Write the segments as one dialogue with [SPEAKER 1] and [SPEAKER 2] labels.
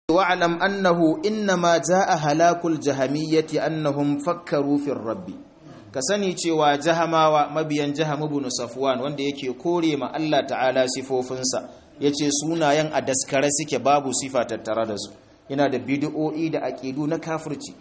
[SPEAKER 1] wa'lam annahu innama jaa halakul jahamiyyati annahum fakkaru fi rabbi ka sani cewa jahamawa mabiyan jaham ibn safwan wanda yake kore ma Allah ta'ala sifofinsa yace sunayen a daskare suke babu sifa tattare da su yana da bid'o'i da aqidu na kafirci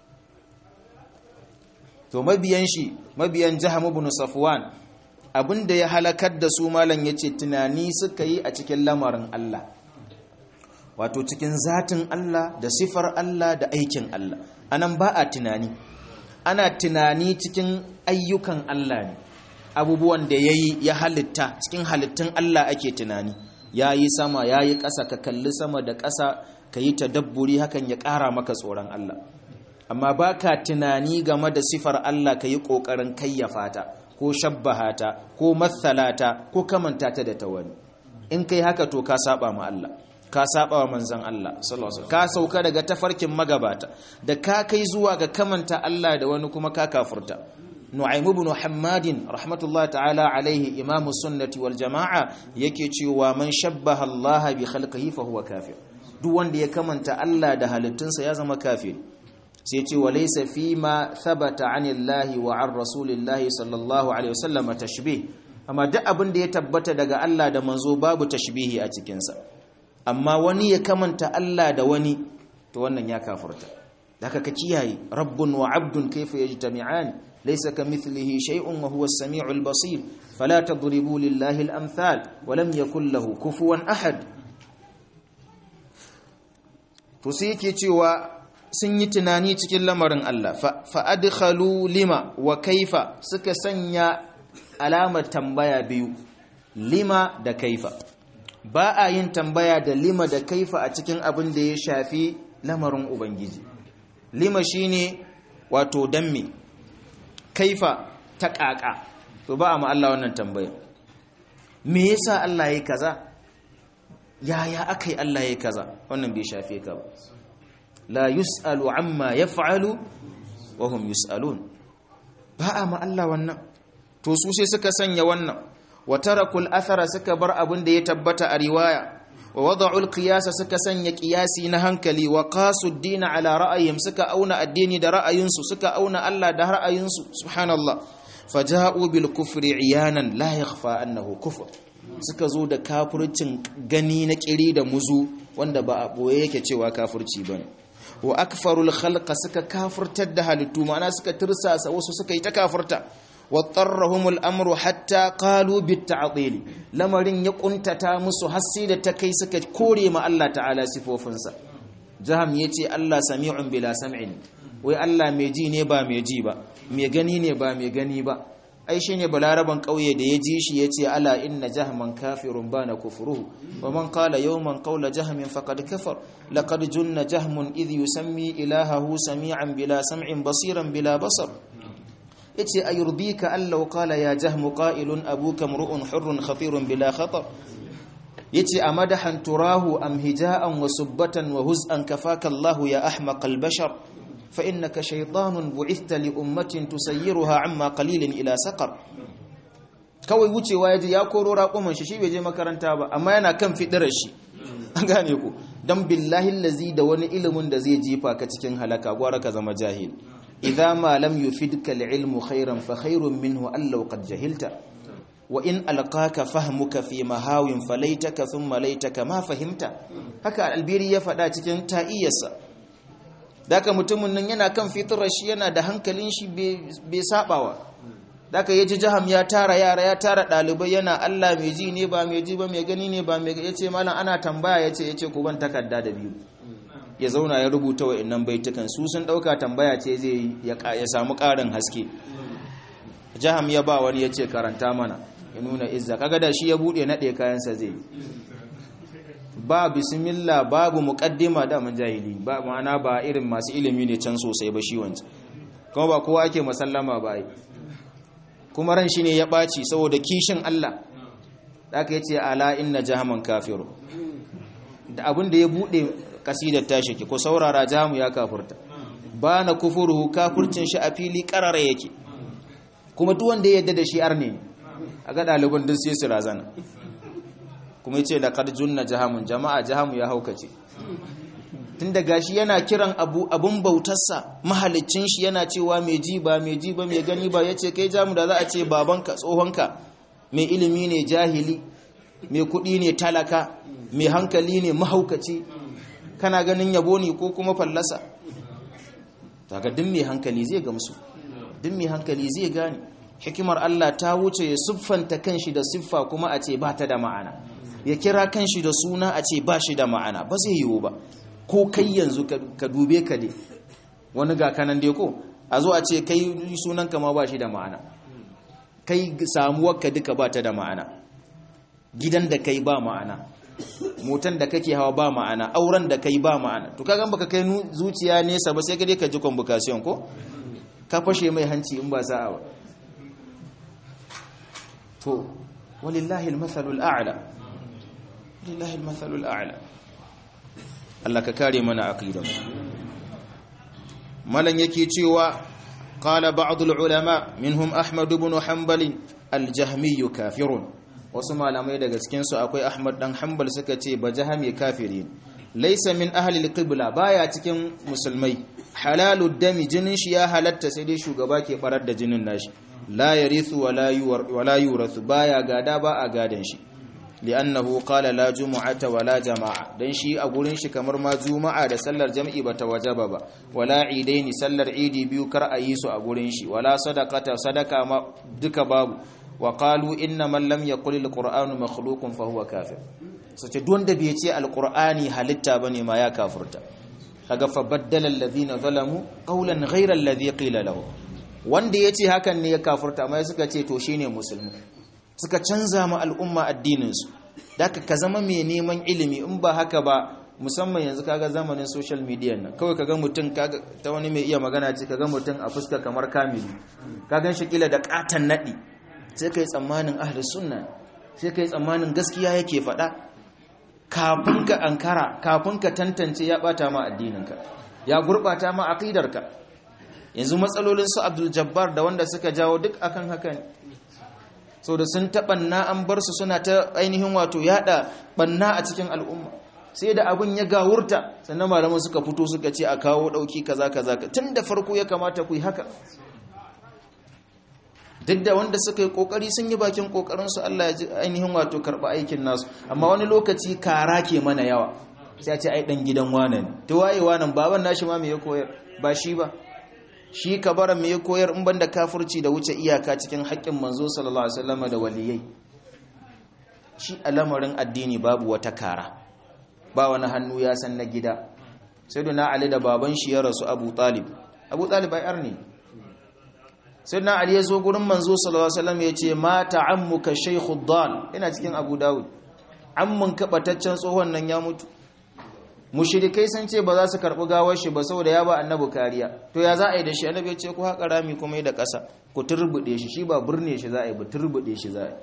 [SPEAKER 1] to mabiyan shi mabiyan jaham ibn safwan abinda ya halakar da su malam yace tunani suka yi a cikin lamarin Allah wato cikin zatin Allah da sifar Allah da aikin Allah anan ba a tunani ana tunani cikin ayyukan Allah ne abubuwan da yayi ya halitta cikin halittun Allah ake tunani yayi sama yayi ƙasa ka kalli sama da ƙasa ka yi tadabburi hakan ya ƙara maka tsoron Allah amma baka tunani game da sifar Allah ka yi ƙoƙarin kayyafa ta ko shabbaha ta ko mathalata ko kamanta ta da ta wani in kai haka to ka saba ma Allah ka saba wa manzon Allah sallallahu alaihi ka sauka daga tafarkin magabata da ka kai zuwa ga kamanta Allah da wani kuma ka kafurta Nu'aym ibn Hammadin rahmatullahi ta'ala alaihi imamu sunnati wal jama'a yake cewa man shabbaha Allah bi khalqihi fa huwa kafir duk wanda ya kamanta Allah da halittunsa ya zama kafir sai ce wa laysa fi ma thabata anillahi wa an rasulillahi sallallahu alaihi wasallam tashbih amma duk abin da ya tabbata daga Allah da manzo babu tashbihi a cikin sa amma wani ya kamanta Allah da wani to wannan ya kafurta daga ka kiyaye rabbun wa abdun kayfa yajtami'an laysa kamithlihi shay'un wa huwa as-sami'ul basir fala tadribu lillahi al-amthal wa lam yakul lahu kufuwan ahad to sai yake cewa sun yi tunani cikin lamarin Allah fa adkhalu lima wa kaifa suka sanya alamar tambaya biyu lima da kaifa ba a yin tambaya da lima da kaifa a cikin abin da ya shafi lamarin ubangiji lima shine wato damme kaifa ta ƙaƙa to ba a ma Allah wannan tambaya me yasa Allah yayi kaza yaya akai Allah yayi kaza wannan bai shafe ka ba la yus'alu amma yaf'alu wa hum yus'alun ba a ma Allah wannan to su sai suka sanya wannan wa tarakul athara suka bar abin da ya tabbata a riwaya wa wada'ul qiyasa suka sanya qiyasi na hankali wa qasu ad-din ala ra'ayihim suka auna addini da ra'ayinsu suka auna Allah da ra'ayinsu subhanallah faja'u bil kufri iyanan la yakhfa annahu kufr suka zo da kafircin gani na kiri da muzu wanda ba a boye yake cewa kafirci bane wa akfarul khalqa suka kafirtar da halittu ma'ana suka tirsasa wasu suka yi ta kafirta واضطرهم الامر حتى قالوا بالتعطيل lamarin ya kuntata musu hasi da ta kai suka kore ma Allah ta'ala sifofinsa jaham yace Allah sami'un bila sam'in wai Allah mai ji ne ba mai ji ba mai gani ne ba mai gani ba ai shine balaraban kauye da ya ji shi yace ala inna jahman kafirun bana kufruhu wa man qala yawman qawla jahmin faqad kafar laqad junna jahmun idh yusammi ilahahu sami'an bila sam'in basiran bila basar yace ayurdika allau qala ya jahmu qa'ilun abuka mru'un hurrun khafirun bila khatar yace amadahan turahu am hija'an wa subbatan wa huz'an kafaka Allah ya ahmaqal bashar fa innaka shaytanun bu'ithta li ummatin tusayyiruha amma qalilin ila saqar kawai wucewa yaji ya koro raƙuman shi shi bai je makaranta ba amma yana kan fidirar shi an gane ku dan billahi allazi da wani ilimin da zai jefa ka cikin halaka gwara ka zama jahil إذا ما لم يفدك العلم خيرا فخير منه أن لو قد جهلت وإن ألقاك فهمك في مهاو فليتك ثم ليتك ما فهمت haka albiri ya faɗa cikin ta'iyarsa daga mutumin nan yana kan fitirar shi yana da hankalin shi bai sabawa daga yaji jaham ya tara yara ya tara ɗalibai yana Allah mai ji ne ba mai ji ba mai gani ne ba mai yace malam ana tambaya yace yace ku ban takarda da biyu ya zauna ya rubuta wa innan baitukan su sun dauka tambaya ce zai ya samu karin haske jaham ya ba wani ya ce karanta mana ya nuna izza kaga da shi ya bude nade kayansa zai ba bismillah babu muqaddima da man jahili ba ma'ana ba irin masu ilimi ne can sosai ba shi wancan kuma ba kowa ake masallama ba ai kuma ran shi ne ya baci saboda kishin Allah da aka yace ala inna jahaman kafiru da abin da ya bude kasidar tashi ki ko saurara jamu ya kafurta ba na kufuruhu kafurcin shi a fili karara yake kuma duk wanda ya yadda da shi arne a ga ɗaliban duk sai su razana kuma yace da qad junna jahamun jama'a jahamu ya haukace tunda gashi yana kiran abu abun bautarsa mahalicin shi yana cewa mai ji ba mai ji ba mai gani ba yace kai jamu da za a ce babanka tsohonka mai ilimi ne jahili mai kuɗi ne talaka mai hankali ne mahaukaci kana ganin yabo ne ko kuma fallasa daga duk mai hankali zai gamsu duk mai hankali zai gane hikimar Allah ta wuce ya siffanta kanshi da siffa kuma a ce ba ta da ma'ana ya kira kanshi da suna a ce ba shi da ma'ana ba zai yiwu ba ko kai yanzu ka dube ka dai wani ga kanan dai ko a zo a ce kai sunanka ma ba shi da ma'ana kai samuwarka duka ba ta da ma'ana gidan da kai ba ma'ana motan da kake hawa ba ma'ana auren da kai ba ma'ana to kaga baka kai zuciya nesa ba sai ka dai ka ji convocation ko ka fashe mai hanci in ba sa'a ba to walillahi almathalul a'la walillahi almathalul a'la Allah ka kare mana aqidan malan yake cewa qala ba'd ulama minhum ahmad ibn hanbal al-jahmi kafirun wasu malamai daga cikin su akwai ahmad dan hanbal suka ce ba jahmi kafirin laysa min ahli al-qibla baya cikin musulmai halalud dami jinin shi ya halatta sai dai shugaba ke barar da jinin nashi la yarithu wala yurathu baya gada ba a gadan shi li'annahu qala la jumu'ata wala jama'a dan shi a gurin shi kamar ma juma'a da sallar jam'i bata wajaba ba wala idaini sallar idi biyu kar a yi su a gurin shi wala sadaqata sadaka ma duka babu wa qalu inna man lam yaqul alqur'anu makhluqun fa huwa kafir sace duk wanda bai ce alqur'ani halitta bane ma ya kafirta kaga fa baddala alladhina zalamu qawlan ghayra alladhi qila lahu wanda yace hakan ne ya kafirta amma suka ce to shine musulmi suka canza ma al'umma addininsu da ka zama mai neman ilimi in ba haka ba musamman yanzu kaga zamanin social media nan kawai kaga mutum kaga ta wani mai iya magana ce kaga mutum a fuska kamar kamili ka gan shi kila da katan nadi sai kai tsammanin ahli sunna sai kai tsammanin gaskiya yake faɗa kafin ka ankara kafin ka tantance ya bata ma addininka ya gurbata ma aqidarka yanzu matsalolin su Abdul Jabbar da wanda suka jawo duk akan haka ne so da sun taɓanna an bar su suna ta ainihin wato yada banna a cikin al'umma sai da abin ya gawurta sannan malaman suka fito suka ce a kawo ɗauki kaza kaza tun da farko ya kamata ku yi haka duk da wanda suka yi kokari sun yi bakin kokarin su Allah ya ji ainihin wato karɓa aikin nasu amma wani lokaci kara ke mana yawa sai a ce ai dan gidan wane ne to waye wannan baban nashi ma me ya koyar ba shi ba shi kabara me ya koyar in banda kafirci da wuce iyaka cikin haƙƙin manzo sallallahu alaihi wasallam da waliyai shi al'amarin addini babu wata kara ba wani hannu ya san na gida sai na ali da baban shi ya rasu abu talib abu talib ai arni sai na ali ya zo gurin manzo sallallahu alaihi wasallam ya ce mata ammuka shaykhu dal ina cikin abu dawud ammun kabataccen tsohon nan ya mutu mushrikai sun ce ba za su karɓi gawar shi ba saboda ya ba annabi kariya to ya za a yi da shi annabi ya ce ku haƙa rami kuma yi da ƙasa ku turbuɗe shi shi ba burne shi za a yi ba turbuɗe shi za a yi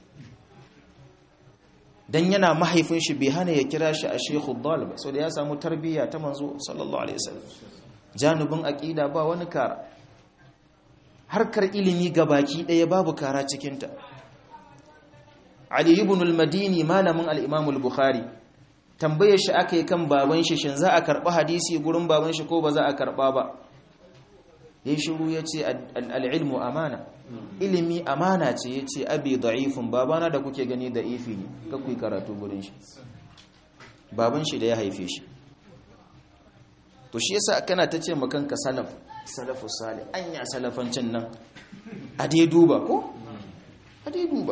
[SPEAKER 1] dan yana mahaifin shi bai hana ya kira shi a shekhu dal ba saboda ya samu tarbiyya ta manzo sallallahu alaihi wasallam janubin aqida ba wani kara harkar ilimi baki ɗaya babu kara cikinta ali ibn al-madini malamin al-imam al-bukhari tambayar shi aka yi kan baban shi shin za a karɓi hadisi gurin baban shi ko ba za a karɓa ba ya yi shiru ya ce al'ilmu amana ilimi amana ce ya ce abi da'ifin babana da kuke gani da ifi ne kakwai karatu gurin shi baban shi da ya haife shi to shi yasa kana ta ce makanka salaf salafu sale anya salafancin nan a dai duba ko a dai duba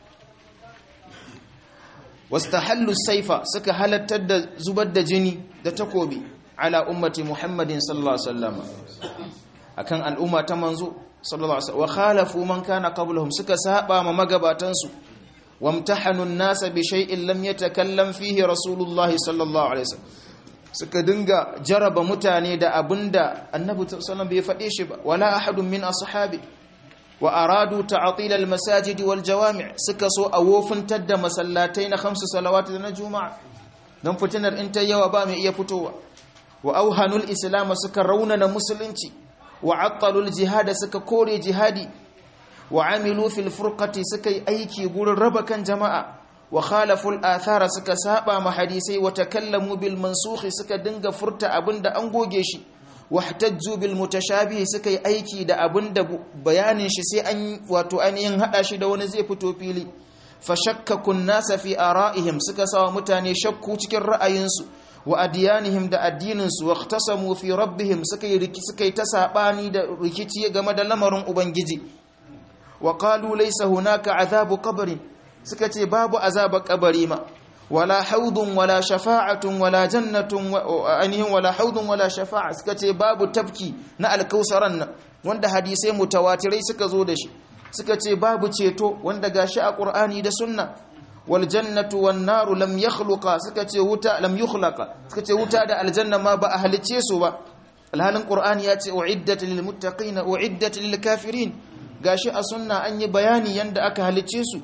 [SPEAKER 1] wastahallu saifa suka halattar da zubar da jini da takobi ala ummati muhammadin sallallahu alaihi wasallam akan al'umma ta manzo sallallahu alaihi wa khalafu man kana qablahum suka saba ma magabatan su wamtahanu an-nasa bi shay'in lam yatakallam fihi rasulullah sallallahu alaihi wasallam suka dinga jaraba mutane da abinda annabi sallallahu alaihi wasallam bai fade shi ba wala ahadun min ashabi wa aradu ta'til al-masajid wal jawami' suka so a wofintar da masallatai na khamsu salawat da na juma'a dan fitinar in ta yawa ba mai iya fitowa wa auhanul islam suka raunana musulunci wa attalul jihad suka kore jihadi wa amilu fil furqati suka yi aiki gurin raba kan jama'a wa khalaful athara suka saba ma hadisai wa takallamu bil mansukh suka dinga furta abinda an goge shi wahtajju bil mutashabih suka yi aiki da abinda bayanin shi sai an wato ainihin hada shi da wani zai fito fili fashakkakun nasa fi ara'ihim suka sawa mutane shakku cikin ra'ayinsu wa adiyanihim da addininsu waqtasamu fi rabbihim suka yi riki suka yi ta sabani da rikici game da lamarin ubangiji wa qalu laysa hunaka azabu qabrin suka ce babu azaba kabari ma wala haudun wala shafa'atun wala jannatun ainihin wala haudun wala shafa'a suka ce babu tafki na alkausaran nan wanda hadisai mutawatirai suka zo da shi suka ce babu ceto wanda gashi a qur'ani da sunna wal jannatu wan naru lam yakhluqa suka ce wuta lam yukhlaqa suka ce wuta da aljanna ma ba a halice su ba alhalin qur'ani ya ce uiddat lil muttaqina uiddat lil kafirin gashi a sunna an yi bayani yanda aka halice su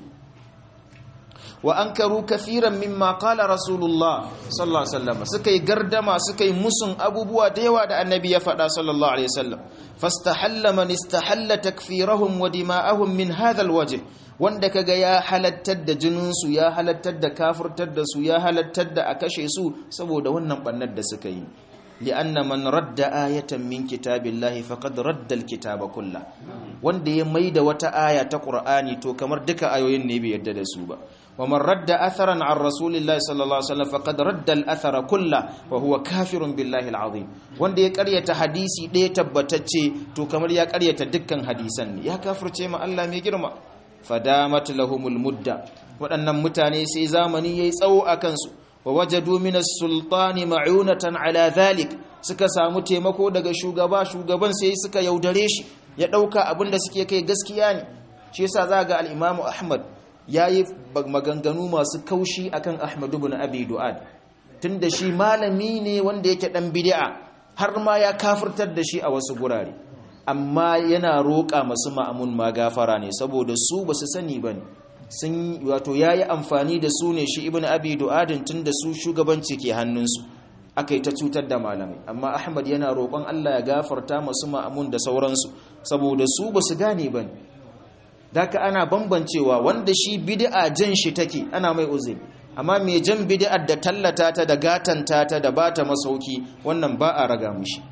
[SPEAKER 1] wa ankaru kathiran mimma qala rasulullah sallallahu alaihi wasallam suka yi gardama suka yi musun abubuwa da yawa da annabi ya faɗa sallallahu alaihi wasallam fastahalla man istahalla takfirahum wa dima'ahum min hadha alwajh wanda kaga ya halattar da jinin su ya halattar da kafirtar da su ya halattar da a kashe su saboda wannan bannar da suka yi li'anna man radda ayatan min kitabillahi faqad radda alkitaba kullah wanda ya maida wata aya ta qur'ani to kamar duka ayoyin ne bai yarda da su ba wa man radda atharan an rasulillahi sallallahu alaihi wasallam faqad radda al-athara kullah wa huwa kafirun billahi alazim wanda ya karyata hadisi ɗaya tabbatacce to kamar ya karyata dukkan hadisan ne ya kafirce ma Allah mai girma fadamat lahumul mudda waɗannan mutane sai zamani yayi tsawo akan su wa wajadu min as-sultani ma'unatan ala dhalik suka samu taimako daga shugaba shugaban sai suka yaudare shi ya dauka abinda suke kai gaskiya ne shi yasa za ga al-Imam Ahmad yayi maganganu masu kaushi akan Ahmad ibn Abi Du'ad tunda shi malami ne wanda yake dan bid'a har ma ya kafirtar da shi a wasu gurare amma yana roƙa masu ma'amun magafara ne saboda su basu sani bane sun wato ya yi amfani da su ne shi ibn abi du'adin tun da su shugabanci ke hannunsu aka yi ta cutar da malamai amma ahmad yana roƙon allah ya gafarta masu ma'amun da sauransu saboda su ba su gane ba ne daga ana bambancewa wanda shi bid'a jan shi take ana mai uzuri amma mai jan bid'ar da tallata ta da gatanta ta da bata masauki wannan ba a raga mushi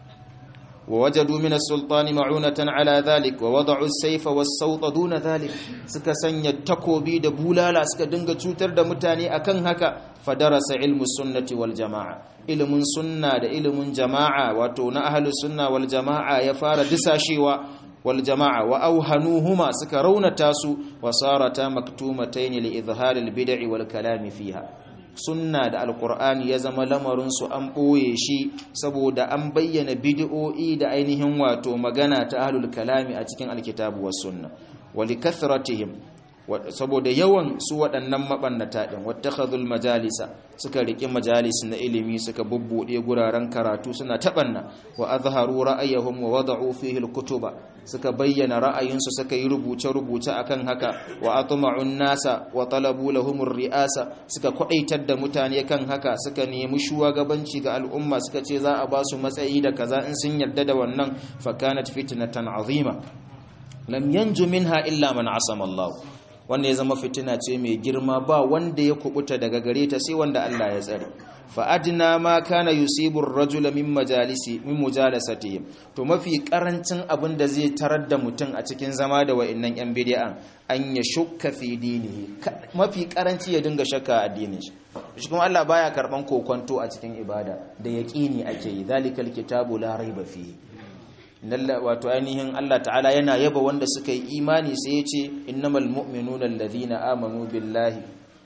[SPEAKER 1] ووجدوا من السلطان معونة على ذلك ووضعوا السيف والصوت دون ذلك suka sanya takobi da bulala suka dinga cutar da mutane akan haka fadarasa ilmu sunnati wal jamaa ilmun sunna da ilmun jamaa wato na ahlus sunna wal jamaa ya fara disashewa wal jamaa wa auhanuhuma suka raunata su wa sarata maktumatayn li izhar al bid'i wal kalam fiha sunna da alkur'ani ya zama lamarinsu an ɓoye shi saboda an bayyana bidi'o'i da ainihin wato magana ta ahlul kalami a cikin alkitabu was sunna wali kathratihim saboda yawan su waɗannan mabannata din wattakhadhul majalisa suka riki majalis na ilimi suka bubbude guraren karatu suna tabanna wa azharu ra'ayahum wa wada'u fihi alkutuba suka bayyana ra'ayinsu suka yi rubuce rubuce akan haka wa atma'un nasa wa talabu lahum ri'asa suka kwadaitar da mutane kan haka suka nemi shugabanci ga al'umma suka ce za a ba su matsayi da kaza in sun yarda da wannan fa kanat fitnatan azima lam yanju minha illa man asama Allah wanda ya zama fitina ce mai girma ba wanda ya kubuta daga gare ta sai wanda Allah ya tsare fa adna ma kana yusibu ar-rajula min majalisi min mujalasatihim to mafi karancin abin da zai tarar da mutum a cikin zama da wa'annan yan bid'a an ya shukka fi dinihi mafi karanci ya dinga shakka a addinin shi shi kuma Allah baya karban kokonto a cikin ibada da yaqini ake yi zalikal kitabu la raiba fihi wato ainihin Allah ta'ala yana yaba wanda suka yi imani sai ya ce innamal mu'minuna alladhina amanu billahi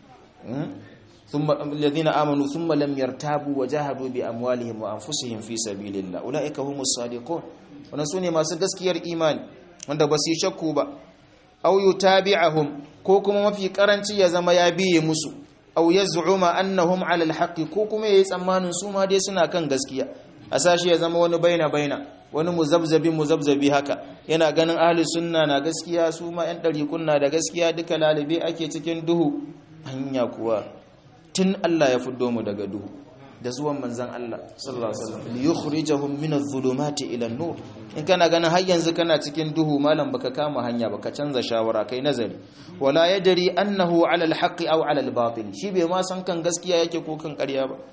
[SPEAKER 1] thumma alladhina amanu thumma lam yartabu wa jahadu bi amwalihim wa anfusihim fi sabilillah ulaika humus sadiqun wannan sune masu gaskiyar imani wanda ba su yi shakku ba aw yutabi'ahum ko kuma mafi karanci ya zama ya biye musu aw yaz'uma annahum 'ala al ko kuma yayi tsammanin su ma dai suna kan gaskiya a sashi ya zama wani baina baina wani muzabzabi muzabzabi haka yana ganin ahli sunna na gaskiya su ma yan ɗarikun na da gaskiya duka lalibe ake cikin duhu hanya kuwa tun Allah ya fiddo mu daga duhu da zuwan manzan Allah sallallahu alaihi wasallam liyukhrijahum min adh-dhulumati ila an-nur in kana ganin har yanzu kana cikin duhu malam baka kama hanya baka canza shawara kai nazari wala yadri annahu ala al-haqqi aw ala al-batil shi bai ma san kan gaskiya yake ko kan ƙarya ba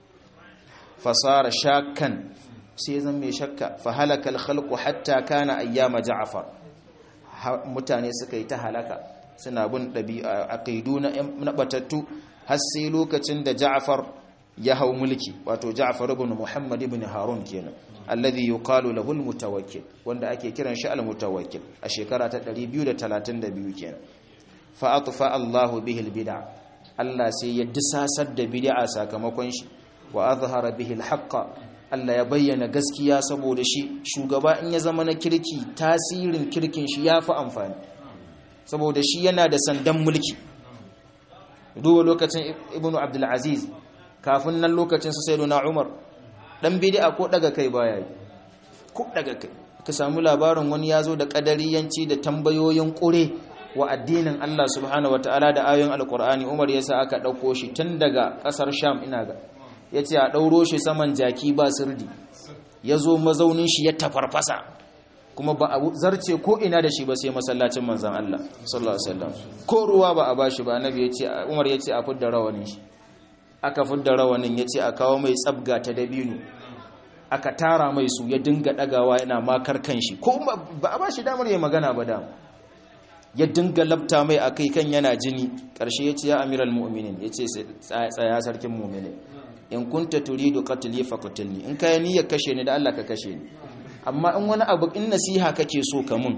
[SPEAKER 1] fasara shakkan sai zan mai shakka fa halaka al-khalqu hatta kana ayyama ja'far mutane suka yi ta halaka suna bin ɗabi'a aqidu na batattu har sai lokacin da Ja'far ya hau mulki wato Ja'far ibn Muhammad ibn Harun kenan alladhi yuqalu lahu al-mutawakkil wanda ake kiran shi al-mutawakkil a shekara ta 232 kenan fa atfa Allahu bihi al-bid'a Allah sai ya disasar da bid'a sakamakon shi wa azhara bihi al-haqqa Allah ya bayyana gaskiya saboda shi shugaba in ya zama na kirki tasirin kirkin shi yafi amfani saboda shi yana da sandan mulki duba lokacin ibnu abdulaziz kafin nan lokacin su sai na umar dan bid'a ko daga kai baya yi ko daga kai ka samu labarin wani yazo da kadariyanci da tambayoyin kure wa addinin Allah subhanahu wataala da ayoyin alqur'ani umar yasa aka dauko shi tun daga kasar sham ina ga yace a dauro shi saman jaki ba sirdi yazo mazaunin shi ya tafarfasa kuma ba a zarce ko ina da shi ba sai masallacin manzan Allah sallallahu alaihi wasallam ko ruwa ba a bashi ba annabi yace Umar yace a fudda rawanin shi aka fudda rawanin yace a kawo mai tsabga ta dabino aka tara mai su ya dinga dagawa yana makar kanshi ko ba a bashi damar ya magana ba da ya dinga labta mai akai kan yana jini karshe yace ya amiral mu'minin yace tsaya sarkin mu'minin in kunta turidu qatli faqtulni in kai niyyar kashe ni da Allah ka kashe ni amma in wani abu in nasiha kake so ka mun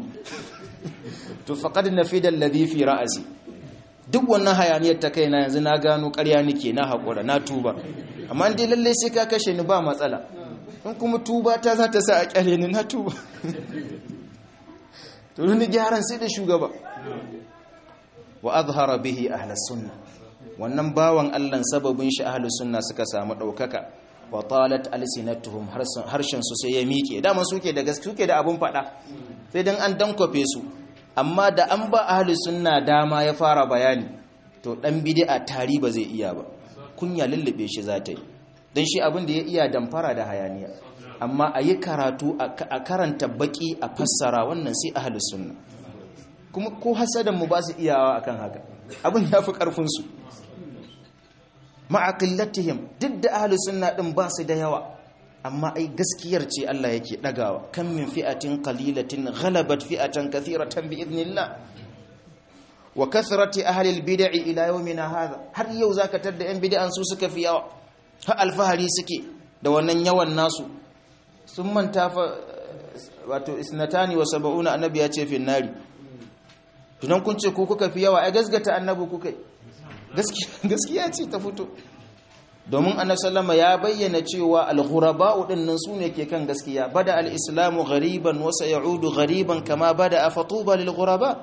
[SPEAKER 1] to faqad nafida alladhi fi ra'si duk wannan hayaniyar ta kaina yanzu na gano ƙarya nake na hakura na tuba amma dai lalle sai ka kashe ni ba matsala in kuma tuba ta za ta sa a kyale ni na tuba to ni gyaran sai da shugaba wa azhara bihi ahlus sunna wannan bawan Allah sababin shi ahlus sunna suka samu daukaka wa talat alsinatuhum harshen su sai ya miƙe dama suke da gaske suke da abun faɗa sai dan an dankwafe su amma da an ba ahli sunna dama ya fara bayani to dan bid'a tari ba zai iya ba kunya lullube shi za ta yi dan shi abin da ya iya damfara da hayaniya amma a yi karatu a karanta baki a fassara wannan sai ahli sunna kuma ko hasadan mu ba su iyawa akan haka abin ya fi karfin su ma'aqillatihim duk da ahlus sunna din ba su da yawa amma ai gaskiyar ce Allah yake dagawa kan min fi'atin qalilatin ghalabat fi'atan kathiratan bi idnillah wa kathrati ahli albid'i ila yawmina hadha har yau zaka tada yan bid'an su suka fi yawa ha alfahari suke da wannan yawan nasu sun manta fa wato isnatani wa sab'una annabi ya ce fi nari tunan kun ce ku kuka fi yawa ai gasgata annabi kuka gaskiya ce ta fito domin annabi sallama ya bayyana cewa al-ghuraba'u dinnan sune ke kan gaskiya bada al-islamu ghariban wa sayaudu ghariban kama bada afatuba lil-ghuraba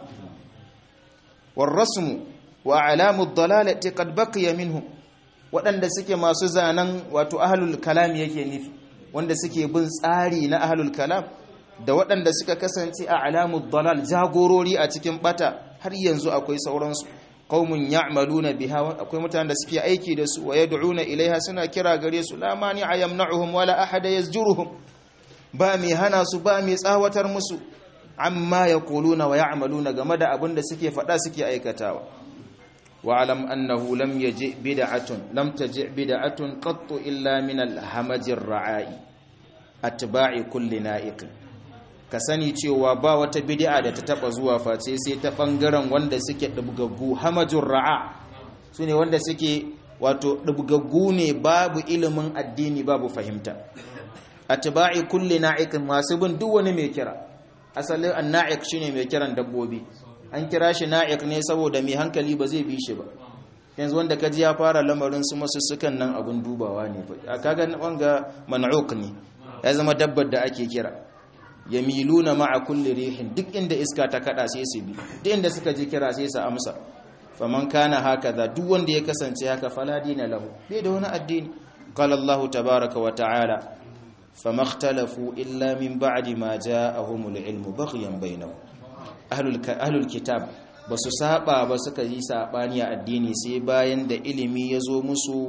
[SPEAKER 1] war-rasmu wa alamu ad-dalalati qad baqiya minhum wadanda suke masu zanan wato ahlul kalam yake nufi wanda suke bin tsari na ahlul kalam da waɗanda suka kasance a alamu dalal jagorori a cikin bata har yanzu akwai sauransu qaumun ya'maluna biha akwai mutanen da suke aiki da su wa yad'una ilaiha suna kira gare su la mani ayamna'uhum wala ahada yazjuruhum ba mai hana su ba mai tsawatar musu amma yaquluna wa ya'maluna game da abin da suke faɗa suke aikatawa wa'lam annahu lam yaji bid'atun lam taji bid'atun qattu illa min al-hamajir ra'i atba'i kulli na'iq ka sani cewa ba wata bid'a da ta taba zuwa face sai ta bangaren wanda suke dubgaggu hamajur ra'a sune wanda suke wato dubgaggu ne babu ilimin addini babu fahimta atba'i kulli na'iqin masu bin duk wani mai kira asalin an-na'iq shine mai kiran dabbobi an kira shi na'iq ne saboda mai hankali ba zai bi shi ba yanzu wanda kaji ya fara lamarin su masussukan nan abun dubawa ne fa kaga wanga man'uq ne ya zama dabbar da ake kira yamiluna ma'a kulli rihin duk inda iska ta kada sai su bi duk inda suka ji kira sai su amsa faman kana hakaza duk wanda ya kasance haka fala dina lahu bai da wani addini qala Allah tabaaraka wa ta'ala famakhtalafu illa min ba'di ma ja'ahumul ilmu baghyan bainahum ahlul ahlul kitab basu saba ba suka yi sabani a addini sai bayan da ilimi ya zo musu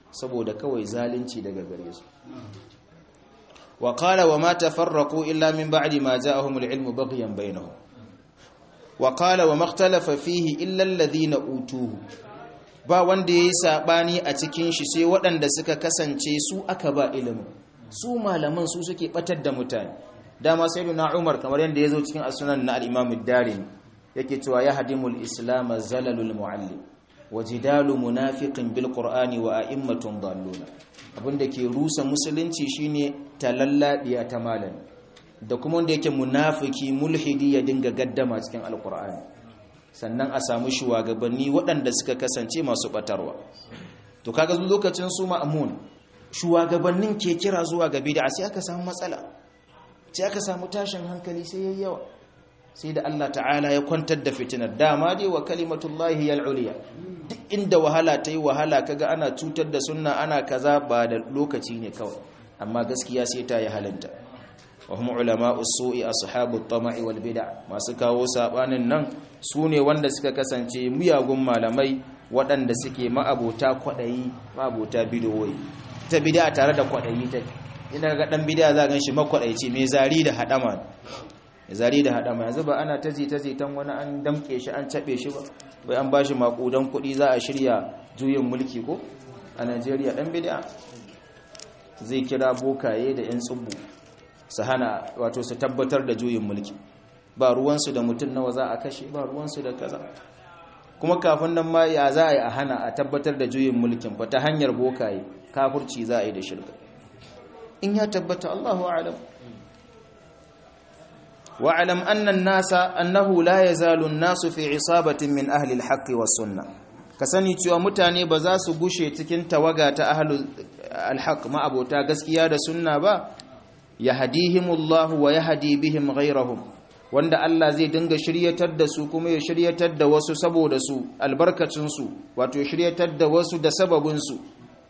[SPEAKER 1] saboda kawai zalunci daga gare su wa qala wa ma tafarraqu illa min ba'di ma ja'ahumul ilmu baghyan bainahum wa qala wa makhtalafa fihi illa alladhina utuhu ba wanda yayi sabani a cikin shi sai waɗanda suka kasance su aka ba ilimi su malaman su suke batar da mutane dama sayyiduna Umar kamar yanda yazo cikin as-sunan na al-Imam ad-Darimi yake cewa yahdimul islam zalalul muallim wajidalu munafiqin bil qur'ani wa a'immatun dalluna abinda ke rusa musulunci shine talallabiya ta malami da kuma wanda yake munafiki mulhidi ya dinga gaddama cikin alqur'ani sannan a samu shugabanni waɗanda suka kasance masu batarwa to kaga lokacin su ma'mun shugabannin ke kira zuwa ga bid'a sai aka samu matsala sai aka samu tashin hankali sai yayi yawa sai da Allah ta'ala ya kwantar da fitinar dama dai wa kalimatullahi yal-uliya duk inda wahala ta yi wahala kaga ana cutar da sunna ana kaza ba da lokaci ne kawai amma gaskiya sai ta yi halinta wa hum ulama usu'i ashabu at-tama'i wal bid'a masu kawo sabanin nan sune wanda suka kasance miyagun malamai waɗanda suke ma'abota kwadayi ma'abota bidoyi ta bid'a tare da kwadayi ta idan ga dan bid'a za gan shi makwadaici mai zari da hadama zari da hadama yanzu ba ana taji taji tan wani an damke shi an cabe shi ba bai an bashi makudan kuɗi za a shirya juyin mulki ko a Najeriya dan bid'a zai kira bokaye da yan tsubbu su hana wato su tabbatar da juyin mulki ba ruwansu da mutum nawa za a kashe ba ruwansu da kaza kuma kafin nan ma ya za a yi a hana a tabbatar da juyin mulkin ba ta hanyar bokaye kafurci za a yi da shirka in ya tabbata Allahu a'lam واعلم أن الناس أنه لا يزال الناس في عصابة من أهل الحق والسنة kasani cewa mutane ba za su gushe cikin tawaga ta ahlul alhaq ma abota gaskiya da sunna ba yahdihimullahu wa yahdi bihim ghayrahum wanda Allah zai dinga shiryatar da su kuma ya shiryatar da wasu saboda su albarkacin su wato shiryatar da wasu da sababin su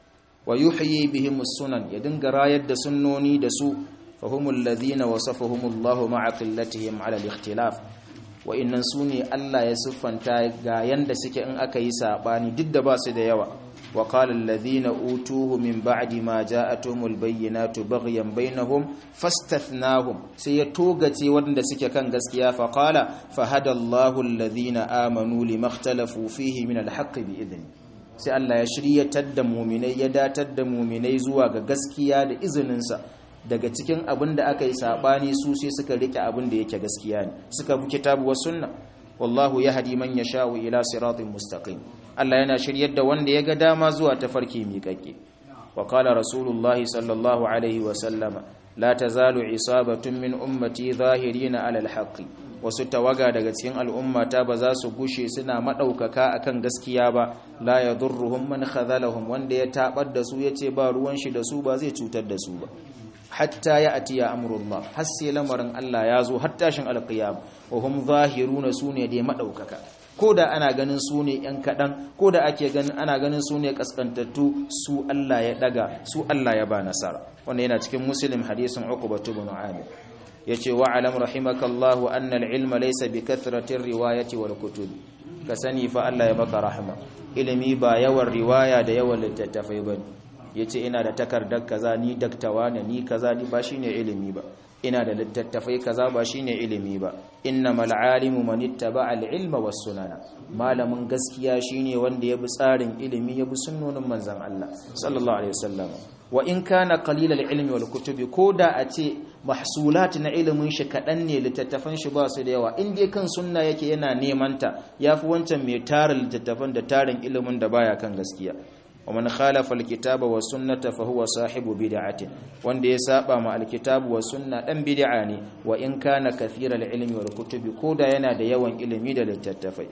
[SPEAKER 1] wa yuhyi bihim sunan ya dinga rayar da sunnoni da su فهم الذين وصفهم الله مع قلتهم على الاختلاف wa'annan su ne Allah ya siffanta ga yanda suke in aka yi sabani duk da ba su da yawa wa qala alladhina utuhu min ba'di ma ja'atuhumul bayyinatu baghyan bainahum fastathnahum sai ya togace wanda suke kan gaskiya fa qala fa hadallahu alladhina amanu limakhtalafu fihi min alhaqqi bi idni sai Allah ya shiryatar da mu'minai ya datar da mu'minai zuwa ga gaskiya da izininsa daga cikin abin da aka yi saɓani su sai suka rike abin da yake gaskiya ne suka bi kitabu wa sunna wallahu yahdi man yasha'u ila siratin mustaqim Allah yana shiryar da wanda ya ga dama zuwa tafarki miƙaƙe wa qala rasulullahi sallallahu alaihi wa sallama la tazalu isabatun min ummati zahirina ala alhaqi wasu tawaga daga cikin al'ummata ba za su gushe suna madaukaka akan gaskiya ba la yadurruhum man khadhalahum wanda ya tabar da su yace ba ruwan shi da su ba zai cutar da su ba hatta ya atiya amrullah har sai lamarin Allah ya zo har tashin alqiyam wa hum zahiruna sune da madaukaka koda ana ganin sune yan kadan koda ake ganin ana ganin sune kaskantattu su Allah ya daga su Allah ya ba nasara wannan yana cikin muslim hadisin uqbah ibn amir yace wa alam rahimakallahu anna al-ilma laysa bi kathrati riwayati wal kutub ka sani fa Allah ya maka rahma ilimi ba yawan riwaya da yawan littattafai bane ya ce ina da takardar kaza ni daktawa ne ni kaza ni ba shine ilimi ba ina da littattafai kaza ba shine ilimi ba innamal alimu man ittaba al ilma was sunana malamin gaskiya shine wanda ya bi tsarin ilimi ya bi sunnonin manzon Allah sallallahu alaihi wasallam wa in kana qalil al ilmi wal kutubi koda a ce mahsulat na ilimin shi kadan ne littattafan shi ba su da yawa in dai kan sunna yake yana neman ta yafi wancan mai tarin littattafan da tarin ilimin da baya kan gaskiya ومن خالف الكتاب والسنة فهو صاحب بدعة wanda ya saba ma alkitabu wa sunna dan bid'a ne wa in kana kathira ilmi wal kutubi koda yana da yawan ilimi da littattafai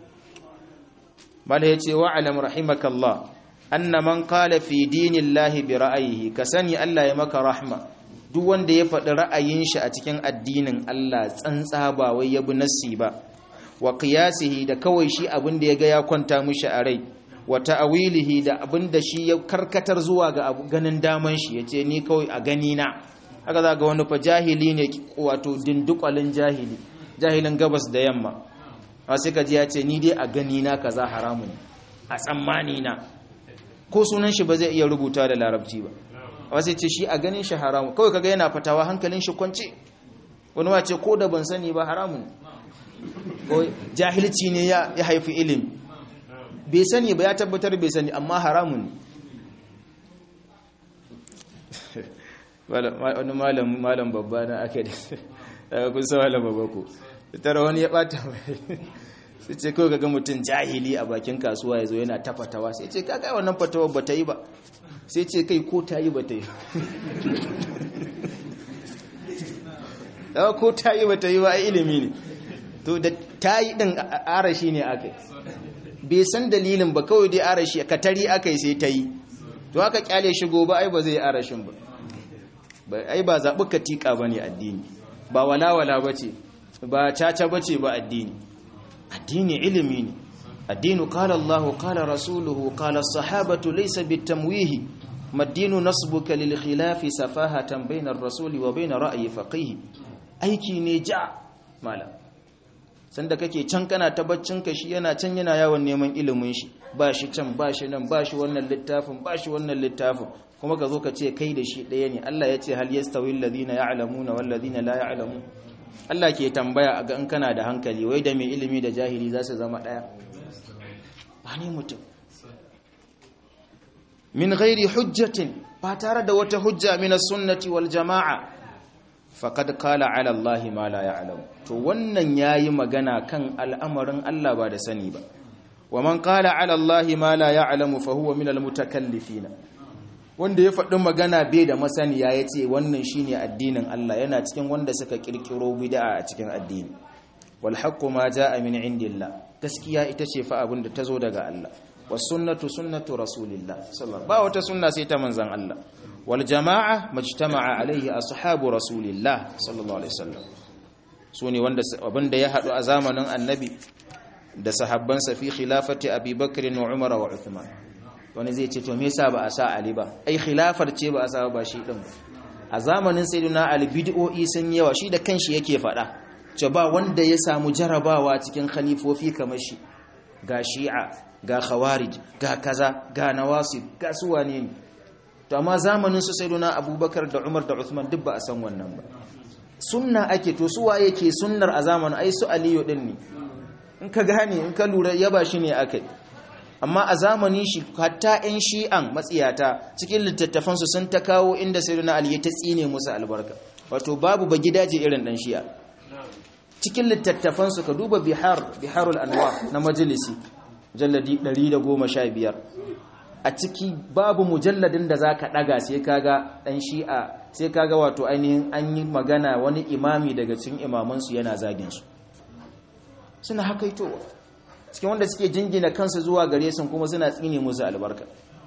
[SPEAKER 1] mala yace wa alam rahimakallah anna man qala fi dinillahi bi ra'ayihi kasani Allah ya maka rahma duk wanda ya faɗi ra'ayin shi a cikin addinin Allah tsantsa ba wai ya bi nassi ba wa qiyasihi da kawai shi abin da ya ga ya kwanta mishi a rai wa ta'awilihi da abin da shi ya karkatar zuwa ga ganin daman shi yace ni kawai a gani na haka za ga wani fa jahili ne wato dindukwalin jahili jahilin gabas da yamma a sai ka ji ya ce ni dai a gani na kaza haramun a tsammani na ko sunan shi ba zai iya rubuta da larabci ba wasu ce shi a ganin shi haramun kawai kaga yana fatawa hankalin shi kwance wani wace ko da ban sani ba haramun ko jahilci ne ya haifi ilimi bai sani ba ya tabbatar bai sani amma haramun wani malam malam babba na ake da daga kusa malam babba ko tara wani ya bata mai sai ce kawai kaga mutum jahili a bakin kasuwa ya zo yana tafatawa sai ce kaga wannan fatawa ba ta yi ba sai ce kai ko ta yi ba ta yi ko ta yi ba ta yi ba a ilimi ne to da ta yi ɗin arashi ne aka bai san dalilin ba kawai dai arashi katari aka yi sai ta yi to aka kyale shi gobe ai ba zai arashin ba ai ba zaɓi katika ba ne addini ba walawala ba ce ba caca ba ce ba addini addini ilimi ne addinu qala Allahu qala rasuluhu qala as-sahabatu laysa bitamwihi maddinu nasbuka lil khilafi safahatan bayna ar-rasuli wa bayna ra'yi faqih aiki ne ja malam sanda kake can kana ta ka shi yana can yana yawon neman ilimin shi ba shi can ba shi nan ba shi wannan littafin ba shi wannan littafin kuma ka zo ka ce kai da shi ɗaya ne Allah ya ce hal yastawi alladhina ya'lamuna wal ladina la ya'lamun Allah ke tambaya ga in kana da hankali wai da mai ilimi da jahili za su zama ɗaya ba ne mutum min ghairi hujjatin ba tare da wata hujja min sunnati wal jama'a faqad qala ala Allah ma la ya'lam to wannan yayi magana kan al'amarin Allah ba da sani ba wa man qala ala Allah ma la ya'lam fa huwa min al mutakallifina wanda ya faɗi magana bai da masaniya ya ce wannan shine addinin Allah yana cikin wanda suka kirkiro bid'a a cikin addini wal haqqu ma jaa min indillah gaskiya ita ce fa abin da tazo daga Allah was sunnatu sunnatu rasulillah sallallahu ba wata sunna sai ta manzon Allah wal jama'a majtama'a alaihi ashabu rasulillah sallallahu alaihi wasallam sune wanda abin da ya hadu a zamanin annabi da sahabbansa fi khilafati abi bakr wa umar wa uthman wani zai ce to me yasa ba a sa Ali ba ai khilafar ce ba a sa ba shi din a zamanin sayyidina Ali bid'o'i sun yawa shi da kanshi yake fada ce ba wanda ya samu jarabawa cikin khalifofi kamar shi ga shi'a ga khawarij ga kaza ga nawasib ga su wane ne to amma zamanin su sayyidina Abubakar da Umar da Uthman duk ba a san wannan ba sunna ake to su waye ke sunnar a zamanin ai su Aliyu din ne in ka gane in ka lura yaba shi ne akai amma a zamanin shi hatta 'yan shi'an matsiyata cikin littattafansu sun ta kawo inda sayyidina ali ya ta tsine musu albarka wato babu ba gidaje irin dan shi'a cikin littattafansu ka duba bihar biharul anwa na majalisi mujalladi 115 a ciki babu mujalladin da zaka daga sai kaga dan shi'a sai kaga wato ainihin an yi magana wani imami daga cikin imamansu yana zagin su suna hakaitowa cikin wanda suke jingina kansu zuwa gare su kuma suna tsine musu albarka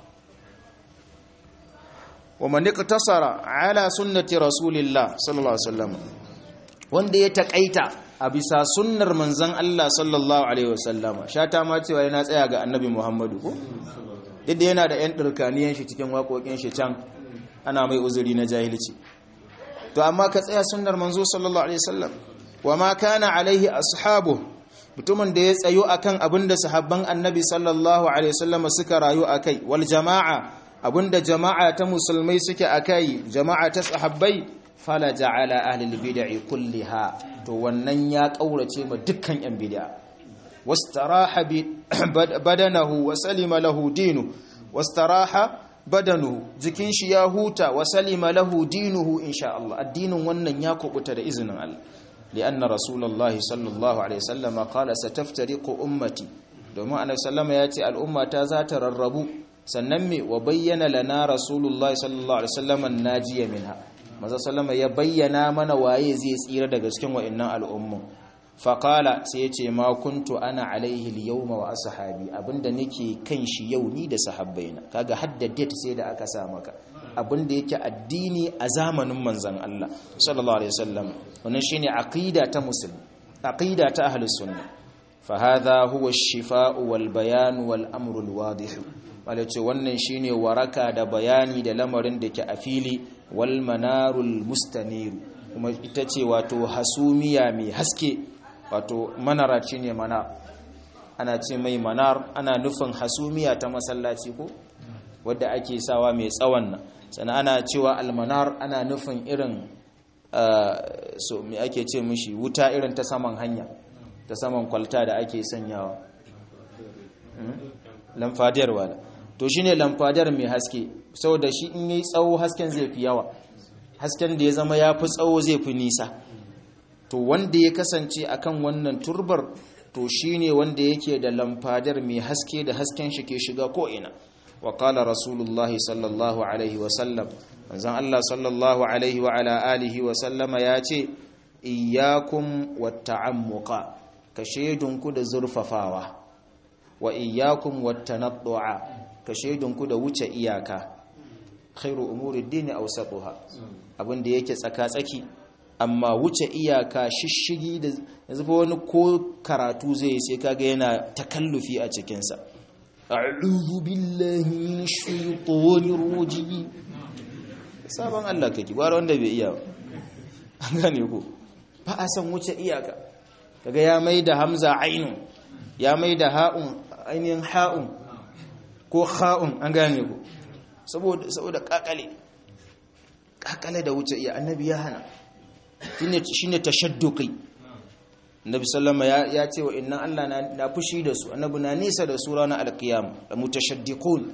[SPEAKER 1] wa man iqtasara ala sunnati rasulillah sallallahu alaihi wasallam wanda ya takaita a bisa sunnar manzon Allah sallallahu alaihi wasallam shata ma cewa yana tsaya ga annabi Muhammadu ko duk yana da yan dirkaniyan shi cikin waƙoƙin shi can ana mai uzuri na jahilci to amma ka tsaya sunnar manzo sallallahu alaihi wasallam wa ma kana alaihi ashabu mutumin da ya tsayo akan abinda sahabban annabi sallallahu alaihi wasallam suka rayu akai wal jama'a abinda jama'a ta musulmai suke akai jama'a ta sahabbai fala ja'ala ahli bid'i kulliha to wannan ya kaurace ma dukkan yan bid'a wastaraha badanahu wa salima lahu dinu wastaraha badanuhu jikin shi ya huta wa salima lahu dinuhu insha Allah addinin wannan ya kubuta da izinin Allah لأن رسول الله صلى الله عليه وسلم قال ستفترق أمتي domin annabi sallama ya ce al'umma ta za ta rarrabu sannan me wa bayyana lana rasulullahi sallallahu alaihi wasallam najiya minha maza sallama ya bayyana mana waye zai tsira daga cikin wa'annan al'ummu fa qala sai ya ce ma kuntu ana alaihi al-yawma wa ashabi abinda nake kan shi yau ni da sahabbaina kaga haddade sai da aka sa maka abinda yake addini a zamanin manzon Allah sallallahu alaihi wasallam wannan shine aqida ta musulmi aqida ta ahlus sunna fa hadha huwa ash-shifa'u wal bayan wal amru al-wadih walace wannan shine waraka da bayani da lamarin da ke a fili wal manarul mustanir kuma ita ce wato hasumiya mai haske wato manara ne manar ana ce mai manar ana nufin hasumiya ta masallaci ko wadda ake sawa mai tsawon nan sannan ana cewa almanar ana nufin irin so me ake ce mishi wuta irin ta saman hanya ta saman kwalta da ake sanyawa lamfadiyar wala to shine lamfadiyar mai haske saboda shi in yayi tsawo hasken zai fi yawa hasken da ya zama ya fi tsawo zai fi nisa to wanda ya kasance akan wannan turbar to shine wanda yake da lamfadar mai haske da hasken shi ke shiga ko ina wa qala rasulullahi sallallahu alaihi wa sallam manzon Allah sallallahu alaihi wa ala alihi wa sallama ya ce iyyakum watta'ammuqa ka shedunku da zurfafawa wa iyyakum wattanaddu'a ka shedunku da wuce iyaka khairu umuri dini awsatuha abinda yake tsaka-tsaki amma wuce iyaka shishigi da yanzu fa wani ko karatu zai sai kaga yana takallufi a cikin sa a'udhu billahi minash shaitanir rajim sabon Allah kake gwara wanda bai iya ba an gane ko ba a san wuce iyaka kaga ya maida hamza ainun ya maida ha'un ainihin ha'un ko ha'un an gane ko saboda saboda kakale kakale da wuce iya annabi ya hana shine shine tashadduqi annabi sallama ya ya ce wa inna Allah na, na fushi da su annabi na nisa da su ranar alqiyam da mutashaddiqun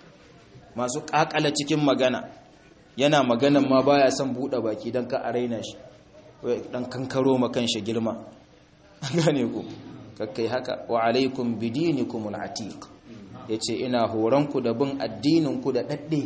[SPEAKER 1] masu kakala cikin magana yana magana ma baya son bude baki dan ka araina shi dan kankaro makan shi girma gane ku kakkai haka wa alaikum bidinikum al-atiq yace ina horanku da bin addinin ku da dadde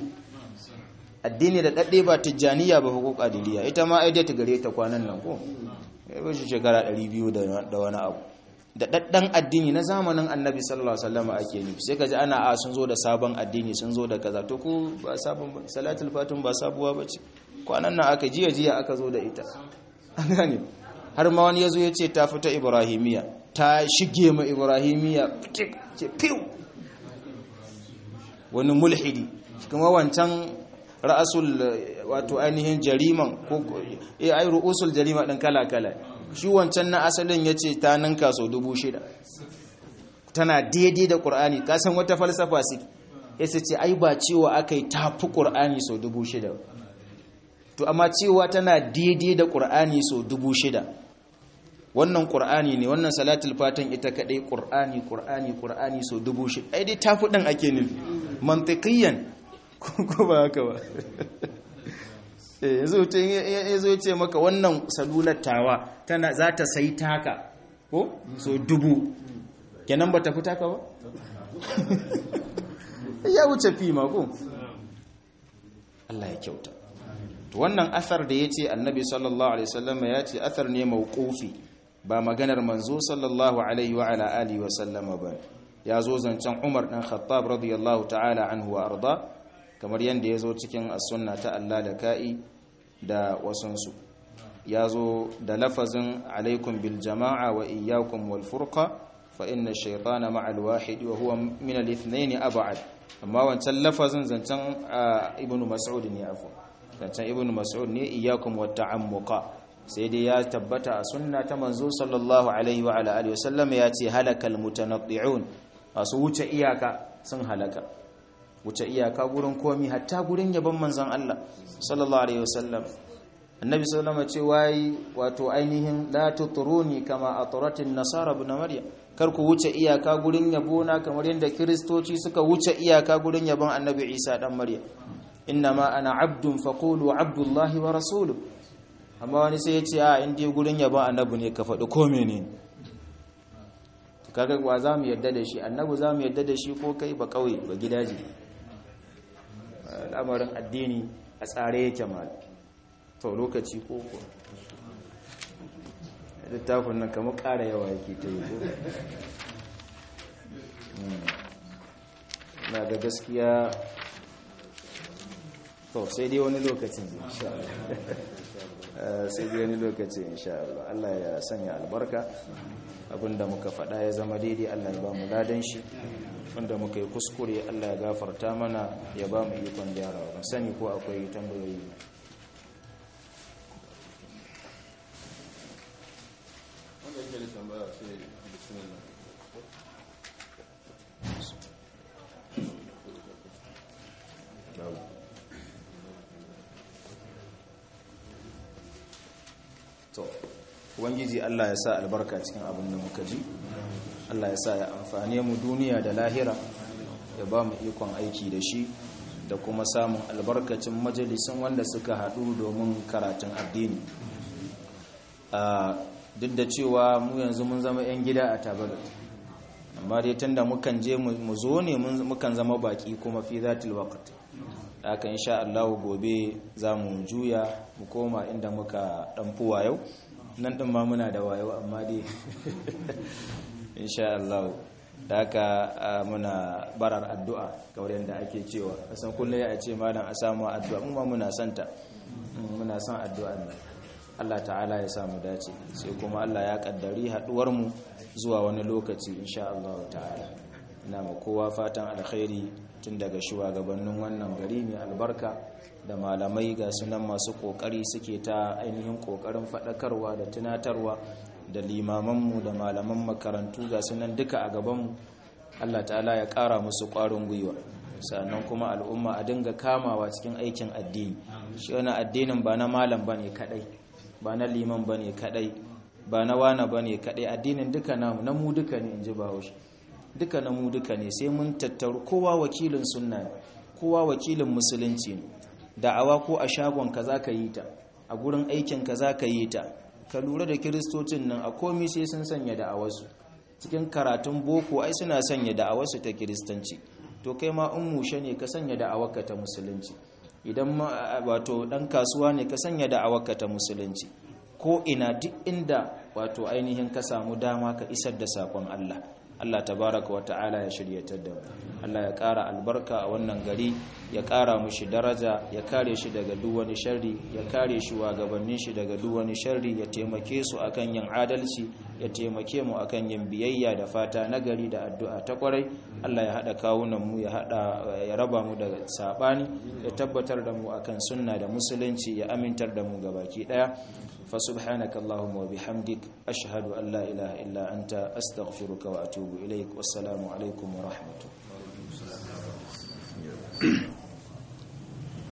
[SPEAKER 1] addini da dadde ba tijjaniya ba ko kadiriya ita ma ai ta gare ta kwanan nan ko eh ba shi shekara 200 da wani abu da daddan addini na zamanin annabi sallallahu alaihi wasallam ake nufi sai kaji ana a sun zo da sabon addini sun zo da kaza to ku ba sabon salatul fatim ba sabuwa bace kwanan nan aka jiya jiya aka zo da ita an gane har ma wani yazo ya ce ta fita ibrahimiya ta shige ma ibrahimiya ce fiw wani mulhidi kuma wancan ra'asul wato ainihin jariman ko eh ai ru'usul jarima din kala kala shi wancan na asalin yace ta ninka so dubu shida tana daidai da qur'ani ka san wata falsafa su yace ce ai ba cewa akai tafi qur'ani so dubu shida to amma cewa tana daidai da qur'ani so dubu shida wannan qur'ani ne wannan salatul fatan ita kadai qur'ani qur'ani qur'ani so dubu shida ai dai tafi din ake nufi mantiqiyan ko ba haka ba yanzu mutum ya zo ce maka wannan salular tawa tana za ta sai taka ko so dubu kenan ba ta fi taka ba ya wuce fi mako Allah ya kyauta to wannan asar da ya ce annabi sallallahu alaihi wasallam ya ce asar ne mawqufi ba maganar manzo sallallahu alaihi wa ala alihi wa sallama ba ya zo zancen Umar dan Khattab radiyallahu ta'ala anhu wa arda kamar yadda ya zo cikin as-sunna ta Allah da ka'i da wasansu ya zo da lafazin alaikum bil jama'a wa iyyakum wal furqa fa inna shaytana ma'al wahid wa huwa min al ithnayn ab'ad amma wancan lafazin zancen ibnu mas'ud ne afu zancen ibnu mas'ud ne iyyakum wat ta'ammuqa sai dai ya tabbata a sunna ta manzo sallallahu alaihi wa ala alihi wasallam ya ce halakal mutanaddi'un masu wuce iyaka sun halaka wuce iyaka gurin komi hatta gurin yabon manzon Allah sallallahu alaihi wasallam annabi sallallahu alaihi wasallam ce wato ainihin la tutruni kama atratin nasara ibn maryam kar ku wuce iyaka gurin yabo na kamar yadda kristoci suka wuce iyaka gurin yabon annabi Isa dan maryam innama ana abdun faqulu abdullahi wa rasuluhu amma wani sai ya ce a in dai gurin yabon annabi ne ka faɗi ko menene kaga wa za mu yadda da shi annabi za mu yadda da shi ko kai ba kauye ba gidaje al'amarin addini a tsare yake ma to lokaci ko ko littafin nan kamar ƙara yawa yake ta yi na ga gaskiya to sai dai wani lokacin insha sai dai wani lokacin insha Allah Allah ya sanya albarka abinda muka faɗa ya zama daidai Allah ya ba mu ladan shi wanda muka yi kuskure Allah ya gafarta mana ya ba mu ikon gyarawa ban sani ko akwai tambayoyi to ubangiji Allah ya sa albarka cikin abin da muka ji Allah ya sa ya amfane mu duniya da lahira ya ba mu ikon aiki da shi da kuma samun albarkacin majalisun wanda suka haɗu domin karatun addini duk da cewa mu yanzu mun zama 'yan gida a tabar amma dai tun da mukan je mu zo ne mukan zama baki kuma fi zatil waqt haka insha Allah gobe za mu juya mu koma inda muka dan fuwa yau nan din ma muna da wayo amma dai insha Allah da haka muna barar addu'a kamar yadda ake cewa kasan kullum ya ce malam a samu addu'a mu ma muna santa muna son addu'a ne Allah ta'ala ya samu dace sai kuma Allah ya kaddari haduwar mu zuwa wani lokaci insha Allah ta'ala ina ma kowa fatan alkhairi tun daga shugabannin wannan gari mai albarka da malamai ga sunan masu kokari suke ta ainihin kokarin fadakarwa da tunatarwa da limamanmu da malaman makarantu ga sunan duka a gabanmu Allah ta'ala ya ƙara musu ƙwarin gwiwa sannan kuma al'umma a dinga kamawa cikin aikin addini shi wani addinin ba na malam bane kadai ba na liman bane kadai ba na wana bane kadai addinin duka namu na mu duka ne inji bahaushe duka na mu duka ne sai mun tattaru kowa wakilin sunna ne kowa wakilin musulunci ne da'awa ko a shagon ka za ka yi ta a gurin aikin ka za ka yi ta ka lura da kiristocin nan a komi sai sun sanya da'awarsu cikin karatun boko ai suna sanya da'awarsu ta kiristanci to kai ma in mushe ne ka sanya da'awarka ta musulunci idan ma wato dan kasuwa ne ka sanya da'awarka ta musulunci ko ina duk inda wato ainihin ka samu dama ka isar da sakon Allah Allah tabaraka wa ta'ala ya shiryatar da mu Allah ya ƙara albarka a wannan gari ya ƙara mushi daraja ya kare shi daga duk wani sharri ya kare shi wa gabanin shi daga duk wani sharri ya taimake su akan yin adalci ya taimake mu akan yin biyayya da fata nagari da addu'a ta kwarai Allah ya hada kawunan mu ya hada ya raba mu daga sabani ya tabbatar da mu akan sunna da musulunci ya amintar da mu gabaki daya فسبحانك اللهم وبحمدك أشهد أن لا إله إلا أنت أستغفرك وأتوب إليك والسلام عليكم ورحمة الله